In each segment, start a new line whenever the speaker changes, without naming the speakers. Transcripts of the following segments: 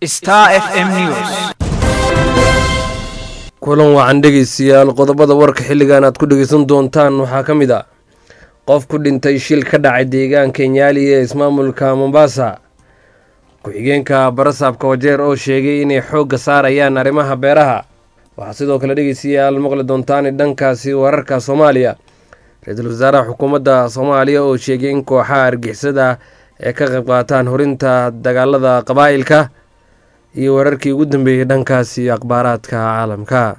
Star FM News.
kulan wacan dhegeystayaal qodobada warka xilligan aad ku dhegeysan doontaan waxaa ka mid a qof ku dhintay shil ka dhacay deegaanka nyaali ee ismaamulka mombasa ku-xigeenka barasaabka wajeer oo sheegay inay xoogga saarayaan arrimaha beeraha waxaa sidoo kale dhegeystayaal maqli doontaan dhankaasi wararka soomaaliya ra-iisul wasaaraha xukuumadda soomaaliya oo sheegay in kooxaha argixisada ee ka qayb qaataan horinta dagaalada qabaa'ilka iyo wararkii ugu dambeeyey dhankaasi akhbaaraadka caalamka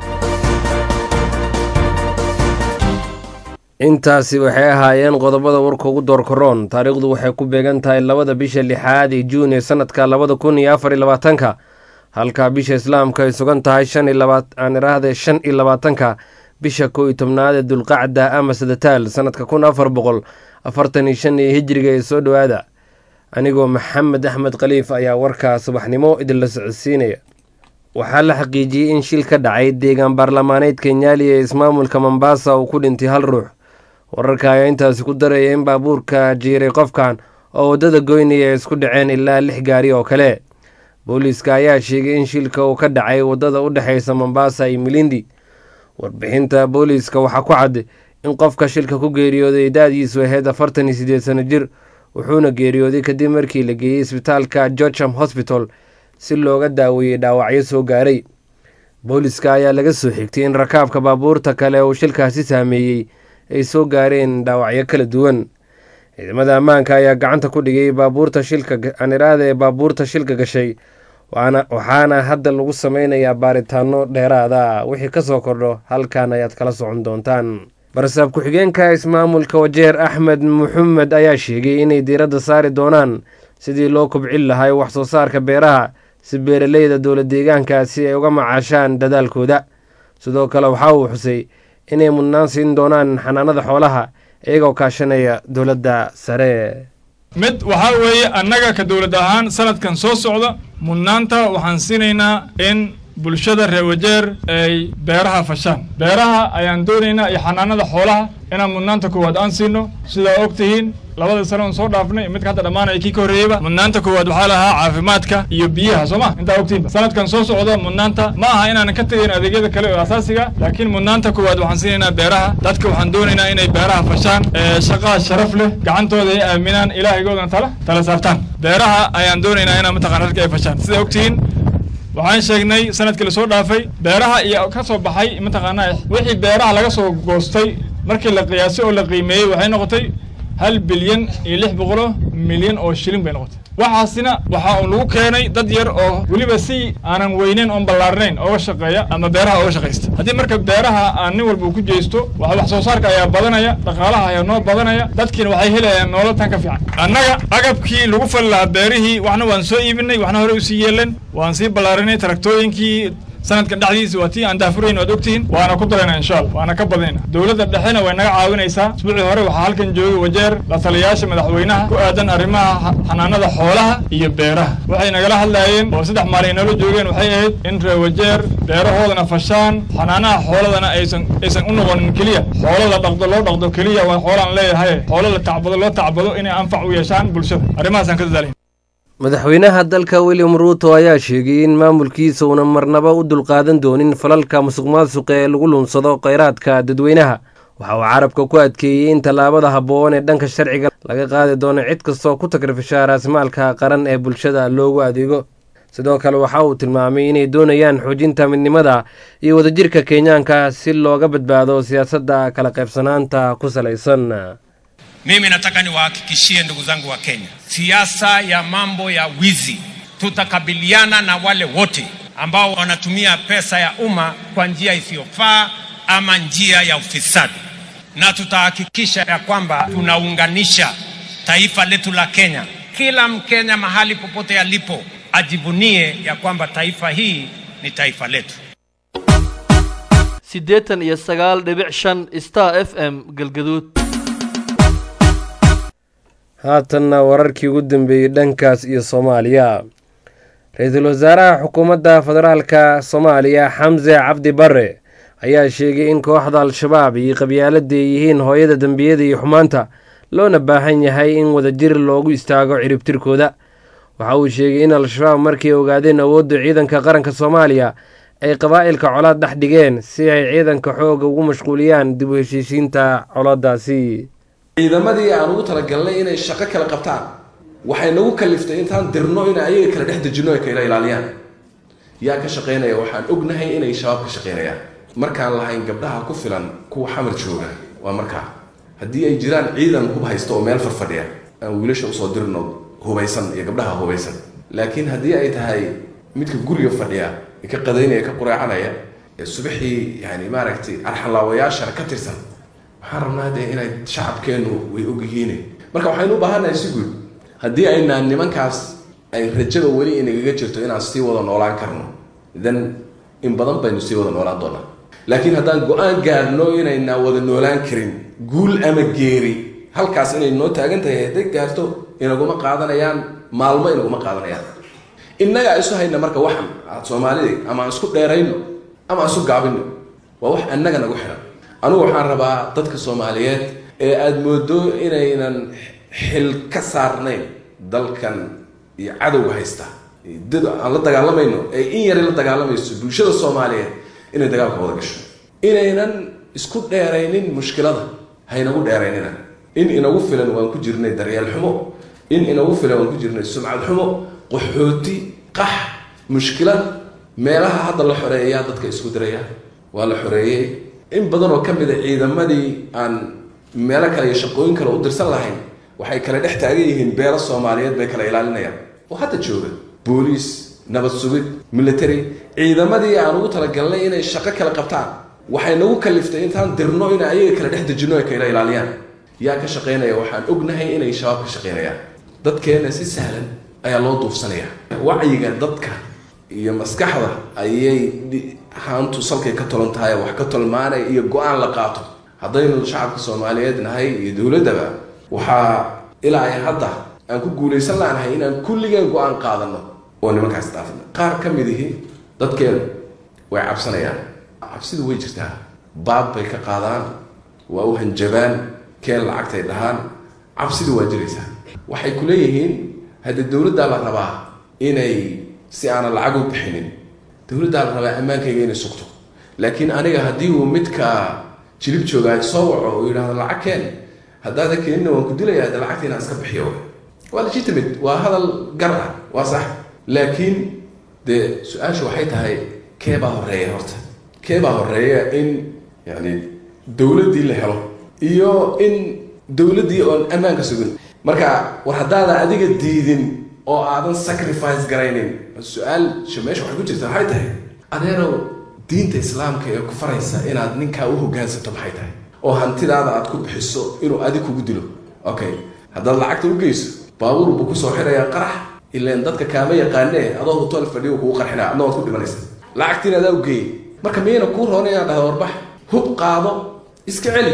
intaasi waxay ahaayeen qodobada warka ugu doorkaroon taariikhdu waxay ku beegan tahay labada bisha lixaad ee juun ee sanadka labada kun iyo afar iyo labaatanka halka bisha islaamka ay sugan tahay shan iyo labaaan iraahde shan iyo labaatanka bisha kow iyo tobnaad ee dulqacda ama sadataal sanadka kun afar boqol afartan iyo shan iyo hijriga ee soo dhowaada anigoo maxamed axmed khaliif ayaa warkaa subaxnimo idinla socodsiinaya waxaa la xaqiijiyey in shil ka dhacay deegaan baarlamaaneedka nyaali ee ismaamulka mombasa uu ku dhintay hal ruux wararka ayaa intaasi ku daraya in baabuurka jiiray qofkan oo waddada goynaya ay isku dhaceen ilaa lix gaari oo kale booliiska ayaa sheegay in shilka uu ka dhacay waddada u dhexeysa mombasa iyo milindi warbixinta booliiska waxaa ku cad in qofka shilka ku geeriyooday da-diisu ahayd afartan iyo sideed sano jir wuxuuna geeriyooday kadib markii la geeyey isbitaalka georgeham hosbital si looga daaweeyey dhaawacyo soo gaaray booliiska ayaa laga soo xigtay in rakaabka baabuurta kale uu shilkaasi saameeyey ay soo gaareen dhaawacyo kala duwan ciidamada ammaanka ayaa gacanta ku dhigay baabuurta shilka aniraada ee baabuurta shilka gashay waxaana hadda lagu sameynayaa baaritaano dheeraada wixii kasoo kordho halkan ayaad kala socon doontaan barasaab ku-xigeenka ismaamulka wajeer axmed maxamed ayaa sheegay inay diiradda saari doonaan sidii loo kobcin lahay wax soo saarka beeraha si beeraleyda dowla deegaankaasi ay uga macaashaan dadaalkooda sidoo kale waxa uu xusay inay mudnaan siin doonaan xanaanada xoolaha iyagoo kaashanaya dowladda sare
mid waxaa weeye annaga ka dowlad ahaan sanadkan soo socda mudnaanta waxaan siinaynaa in bulshada reer wajeer ay beeraha fashaan beeraha ayaan doonaynaa iyo xanaanada xoolaha inaan mudnaanta koowaad aan siino sidaa og tihiin labada sano on soo dhaafnay midka hadda dhammaanaya kii ka horreeyeyba mudnaanta koowaad waxaa lahaa caafimaadka iyo biyaha soo ma intaa ogtihinba sanadkan soo socda mudnaanta ma aha inaanan ka tegayn adeegyada kale oo asaasiga laakiin mudnaanta koowaad waxaan siinaynaa beeraha dadka waxaan doonaynaa inay beeraha fashaan shaqaa sharaf leh gacantooda ay aaminaan ilaahigoodana tala tala saartaan beeraha ayaan doonaynaa inaan mataqana dadka ay fashaan sidaa ogtihiin waxaan sheegnay sanadkii lasoo dhaafay beeraha iyo ka soo baxay mataqaanaa wixii beeraha laga soo goostay markii la qiyaasay oo la qiimeeyey waxay noqotay hal bilyan iyo lix boqolo milyan oo shilin bay noqotay waxaasina waxaa uun lagu keenay dad yar oo weliba si aanan weyneyn oon ballaarnayn ooga shaqeeya ama beeraha ooga shaqaysta haddii marka beeraha aan nin walba uu ku jeesto wax soo saarka ayaa badanaya dhaqaalaha ayaa noo badanaya dadkiina waxay helayaan nolol tan ka fiican annaga agabkii lagu fali lahaa beerihii waxna waan soo iibinay waxna hore usii yeeleen waan sii ballaarinay taraktooyinkii sanadkan dhexdiisa waa tii aan daafurayn waad ogtihiin waana ku darayna insha allah waana ka badinayna dowladda dhexena way naga caawinaysaa isbuucii hore waxaa halkan joogay wajeer la taliyayaasha madaxweynaha ku aadan arrimaha xanaanada xoolaha iyo beeraha waxay nagala hadlaayeen oo saddex maalin noola joogeen waxay ahayd in reer wajeer beerahoodana fashaan xanaanaha xooladana aysan aysan u noqonin keliya xoolo la dhaqdo loo dhaqdo keliya waa xoolaan leeyahay xoolo la tacbado loo tacbado inay anfac u yeeshaan bulshada arrimahaasaan ka dadaalay
madaxweynaha dalka william ruuto ayaa sheegay in maamulkiisa uuna marnaba u dulqaadan doonin falalka musuq maasuqa ee lagu lunsado kheyraadka dadweynaha waxa uu carabka ku adkeeyey in tallaabada habboon ee dhanka sharciga laga qaadi doono cid kastoo ku tagrifisha raasmaalka qaran ee bulshada loogu adeego sidoo kale waxa uu tilmaamay inay doonayaan xoojinta midnimada iyo wadajirka kenyaanka si looga badbaado siyaasadda kala qaybsanaanta ku salaysan
Mimi nataka niwahakikishie ndugu zangu wa Kenya, siasa ya mambo ya wizi, tutakabiliana na wale wote ambao wanatumia pesa ya umma kwa njia isiyofaa ama njia ya ufisadi, na tutahakikisha ya kwamba tunaunganisha taifa letu la Kenya. Kila Mkenya mahali popote alipo ajivunie ya kwamba taifa hii ni taifa letu.
siddeetan iyo sagaal dhibic shan star f m galgaduud
haatanna wararkii ugu dambeeyey dhankaas iyo soomaaliya ra-iisul wasaaraha xukuumadda federaalka soomaaliya xamse cabdi bare ayaa sheegay in kooxda al-shabaab iyo qabyaalada ay yihiin hooyada dembiyada iyo xumaanta loona baahan yahay in wadajir loogu istaago ciribtirkooda waxa uu sheegay in al-shabaab markay ogaadeen awoodda ciidanka qaranka soomaaliya ay qabaa'ilka colaad dhex dhigeen si ay ciidanka xooga ugu mashquuliyaan dib u heshiisiinta colaadaasi
ciidamadii aan ugu talagalnay inay shaqo kala qabtaan waxay nagu kaliftay intaan dirno in ayaga kala dhex dejinno ay kala ilaaliyaan yaa ka shaqaynaya waxaan ognahay inay shabaab ka shaqaynayaan markaan lahayn gabdhaha ku filan kuwa xamar jooga waa markaa haddii ay jiraan ciidan hub haysta oo meel farfadhiya aan wiilasha usoo dirno hubaysan iyo gabdhaha hubaysan laakiin haddii ay tahay midka guriga fadhiya ee ka qadaynaya ka qureecanaya ee subaxii yani maaragtay arxalaawayaashana ka tirsan waxaan rabnaa dee inay shacabkeennu way ogyihiine marka waxaynu u baahannahay si guud haddii aynaan nimankaas ay rajada weli inagaga jirto inaan sii wada noolaan karno then in badan baynu sii wada noolaan doonaa laakiin haddaan go-aan gaarno inaynaa wada noolaan karin guul ama geeri halkaas inay noo taagan tahay hadday gaarto inaguma qaadanayaan maalmo inaguma qaadanayaan innagaa isu hayna marka waxan soomaalida ama aan isku dheerayno ama aan isu gaabino waa wax annaga nagu xihan anugu waxaan rabaa dadka soomaaliyeed ee aada moodo inaynan xil ka saarnayn dalkan iyo cadowga haysta dad aan la dagaalamayno ee in yari la dagaalamayso bulshada soomaaliyeed inay dagaalka wada gasho inaynan isku dheeraynin mushkilada haynagu dheeraynina in inagu filan waan ku jirnay daryeel xumo in inagu filan waan ku jirnay sumcad xumo qaxooti qax mushkilad meelaha hadda la xoreeyayaa dadka isku diraya waa la xoreeyey in badan oo ka mid a ciidamadii aan meelo kale iyo shaqooyin kale u dirsan lahayn waxay kala dhex taagan yihiin beelo soomaaliyeed bay kala ilaalinayaan oo hadda jooga booliis nabad sugid military ciidamadii aan ugu talagalnay inay shaqo kala qabtaan waxay nagu kaliftay intaan dirno in ayaga kala dhex dejinno ay kala ilaaliyaan yaa ka shaqaynaya waxaan ognahay inay shabaab ka shaqaynayaan dadkeena si sahlan ayaa loo duufsanaya wacyiga dadka iyo maskaxda ayay haantu salkay ka tolan tahay wax ka tolmaanay iyo go-aan la qaato haddaynu shacabka soomaaliyeed nahay iyo dowladdaba waxaa ilaa ay hadda aan ku guulaysan laanahay inaan kulligeen go-aan qaadano oo nimankaas dhaafna qaar ka mid ihi dadkeenu way cabsanayaan cabsidu way jirtaa baad bay ka qaadaan waa u hanjabaan keen lacagtay dhahaan cabsidu waa jiraysaa waxay ku leeyihiin haddii dowladdaa la rabaa inay si aanan lacag u bixinin dowladdaa la rabaa ammaankayga inay sugto laakiin aniga haddii uu midka jilib joogaa soo waco uu yidhahdo lacag keen haddaada keenina waan ku dilaya hadda lacagta inaan iska bixiyo waa legitimate waa hadal gar ah waa sax laakiin dee su-aashu waxay tahay kee baa horeeya horta kee baa horeeya in yani dowladdii la helo iyo in dowladdii oon ammaanka sugin marka war haddaadan adiga diidin oo aadan sacrifice garaynin su-aal meesha waxay ku jirta waxay tahay adeerow diinta islaamka ee ku faraysa inaad ninkaa u hogaansato maxay tahay oo hantidaada aad ku bixiso inuu adig kugu dilo okay haddaad lacagta u geyso baabuur buu kusoo xirayaa qarax ilaan dadka kaama yaqaanee adoo hotel fadhiyo kugu qarxinaa adna waad ku dhimanaysa lacagtiina adaa u geeyey marka miyayna kuu roona inaad dhahdo warbax hub qaado iska celi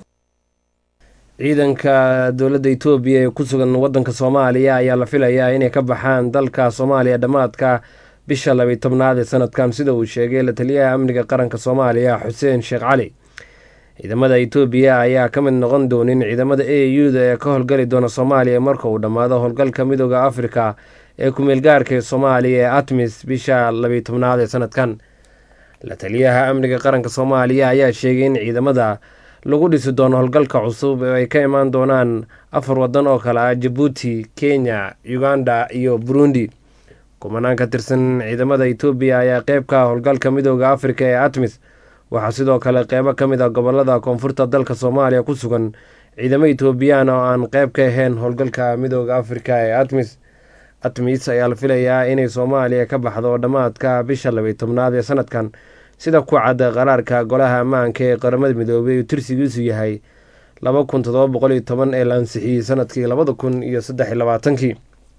ciidanka dowladda etoobiya ee ku sugan waddanka soomaaliya ayaa la filayaa inay ka baxaan dalka soomaaliya dhammaadka bisha labiy tobnaad ee sanadkan sida uu sheegay la taliyaha amniga qaranka soomaaliya xuseen sheekh cali ciidamada etoobiya ayaa ka mid noqon doonin ciidamada a u da ee ka howlgali doona soomaaliya marka uu dhammaado howlgalka midooda afrika ee kumeelgaarka ee soomaaliya ee atmis bisha labiy tobnaad ee sanadkan la taliyaha amniga qaranka soomaaliya ayaa sheegay in ciidamada lagu dhisi doono howlgalka cusub oo ay ka imaan doonaan afar wadan oo kale ah jabuuti kenya uganda iyo burundi kumanaan ka tirsan ciidamada etoobiya ayaa qeyb ka ah howlgalka midooda afrika ee atmis waxaa sidoo kale qeybo ka mid ah gobolada koonfurta dalka soomaaliya ku sugan ciidamo etoobiyaan oo aan qeyb ka ahayn howlgalka midooda afrika ee atmis atmis ayaa la filayaa inay soomaaliya ka baxdo dhammaadka bisha labiy tobnaad ee sanadkan sida ku cadda qaraarka golaha ammaanka ee qaramada midoobay uu tirsigiisu yahay laba kun todoba boqol iyo toban ee la ansixiyey sanadkii labada kun iyo saddex iyo labaatankii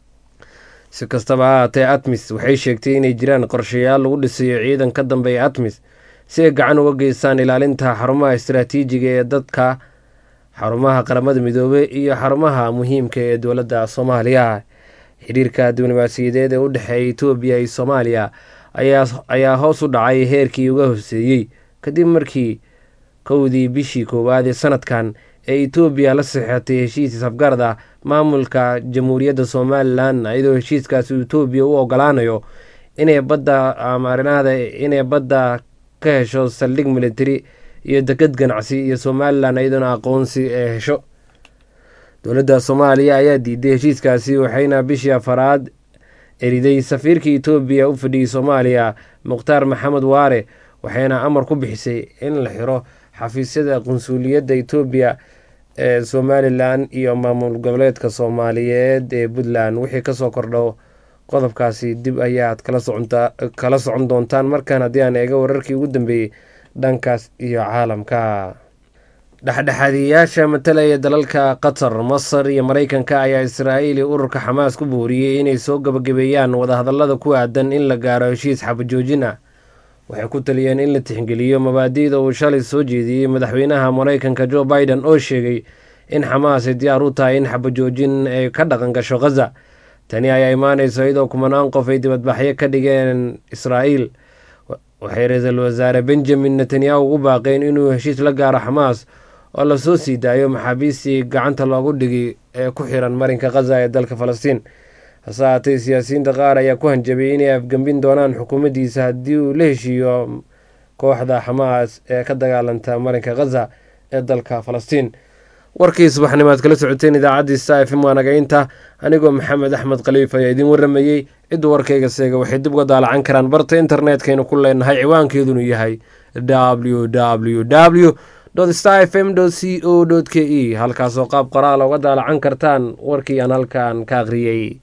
si kastaba ha haatee atmis waxay sheegtay inay jiraan qorshayaal lagu dhisayo ciidan ka dambeeya atmis si ay gacan uga geystaan ilaalinta xarumaha istaraatiijiga ee dadka xarumaha qaramada midoobey iyo xarumaha muhiimka ee dowladda soomaaliya xiriirka diblomaasiyadeed ee u dhexeeya etoobiya iyo soomaaliya ayaa hoos u dhacay heerkii uga hooseeyey kadib markii kowdii bishii koowaad ee sanadkan ee etoobiya la saxeexatay heshiis isafgarad ah maamulka jamhuuriyadda somalilan iyadoo heshiiskaasi etoobiya u ogolaanayo inay badda amarinada inay badda ka hesho saldhig militari iyo deked ganacsi iyo somalilan iyadoona aqoonsi ee hesho dowladda soomaaliya ayaa diiday heshiiskaasi waxayna bishii afaraad eriday safiirka etoobiya u fadhiyey soomaaliya mukhtaar maxamed waare waxayna amar ku bixisay in la xiro xafiisyada qunsuuliyadda etoobiya ee somalilan iyo maamul goboleedka soomaaliyeed ee puntland wixii kasoo kordho qodobkaasi dib ayaad kala socon doontaan markaan haddii aan eega wararkii ugu dambeeyey dhankaas iyo caalamka dhexdhexaadiyayaasha matalaya dalalka qatar masar iyo mareykanka ayaa israa'iil iyo ururka xamaas ku booriyey inay soo gabagabeeyaan wadahadalada ku aadan in la gaaro heshiis xabajoojin ah waxay ku taliyeen in la tixgeliyo mabaadi'da uu shalay soo jeediyey madaxweynaha mareykanka jo biden oo sheegay in xamaas ay diyaar u tahay in xabajoojin ay ka dhaqan gasho khaza tani ayaa imaaneysa iyadoo kumanaan qof ay dibadbaxyo ka dhigeen israa'iil waxay ra-iisul wasaare benjamin netanyahu ugu baaqeen inuu heshiis la gaaro xamaas oo lasoo sii daayo maxaabiistii gacanta loogu dhigi ee ku xiran marinka khaza ee dalka falastiin hase haatee siyaasiyiinta qaar ayaa ku hanjabay inay afgembin doonaan xukuumaddiisa haddii uu la heshiiyo kooxda xamaas ee ka dagaalanta marinka khaza ee dalka falastiin warkii subaxnimaad kala socoteen idaacaddii sta f m waanagaynta anigoo maxamed axmed khaliif ayaa idiin waramayey cidda warkayga seega waxay dib uga daalacan karaan barta internetkaynu ku leenahay ciwaankeedunu yahay w w w star f m c o k e halkaasoo qaab qoraala uga daalacan kartaan warkii aan halkan ka akhriyey